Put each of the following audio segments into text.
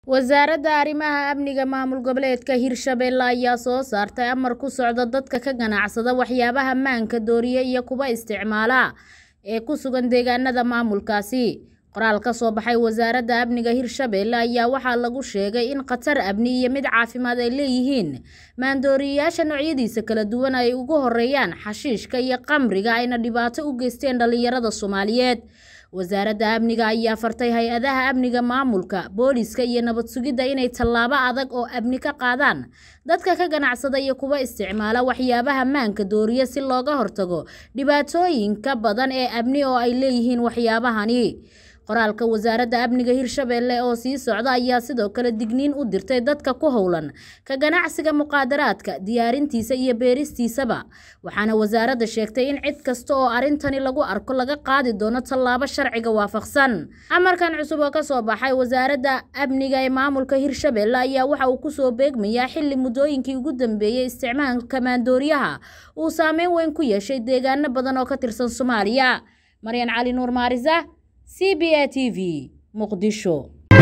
wasaaradda arrimaha amniga maamul goboleedka hirshabelle ayaa soo saartay amar ku socda dadka ka ganacsada waxyaabaha maanka dooriya iyo kuwa isticmaala ee ku sugan deegaanada maamulkaasi qoraal ka soo baxay wasaaradda amniga hirshabelle ayaa waxaa lagu sheegay in khatar amni iyo mid caafimaad ay leeyihiin maandooriyayaasha noocyadiisa kala duwan ay ugu horeeyaan xashiishka iyo qamriga ayna dhibaato u geysteen dhallinyarada soomaaliyeed wasaaradda amniga ayaa fartay hay-adaha amniga maamulka booliska iyo nabad sugidda inay tallaabo adag oo amni ka qaadaan dadka ka ganacsada iyo kuwa isticmaala waxyaabaha maanka dooriya si looga hortago dhibaatooyinka badan ee amni oo ay leeyihiin waxyaabahani qoraalka wasaaradda amniga hirshabelle oo sii socda ayaa sidoo kale digniin u dirtay dadka ku howlan ka ganacsiga muqaadaraadka diyaarintiisa iyo beeristiisaba waxaana wasaaradda sheegtay in cid kasta oo arrintani lagu arko laga qaadi doono tallaabo sharciga waafaqsan amarkan cusub oo kasoo baxay wasaaradda amniga ee maamulka hirshabelle ayaa waxa uu kusoo beegmayaa xilli muddooyinkii ugu dambeeyey isticmaalka maandooriyaha uu saameyn weyn ku yeeshay deegaano badan oo ka tirsan soomaaliya maryan cali nuur maarisa c b a t v muqdisho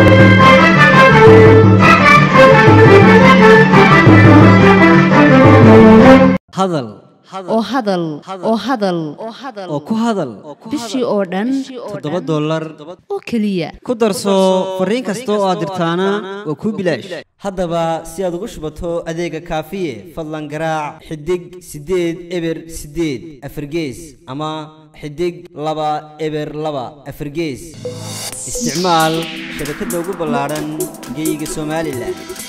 hadal oo hadal oo hadal oo ku hadal bishii oo dhan toddoba dollar oo keliya ku darso fariin kasta oo aad dirtaana waa kuu bilaash haddaba si aad ugu shubato adeega kaafiye fadlan garaac xidig siddeed eber siddeed afargees ama xidig laba eber laba afargees isticmaal shabakadda ugu ballaadhan geeyiga somalilan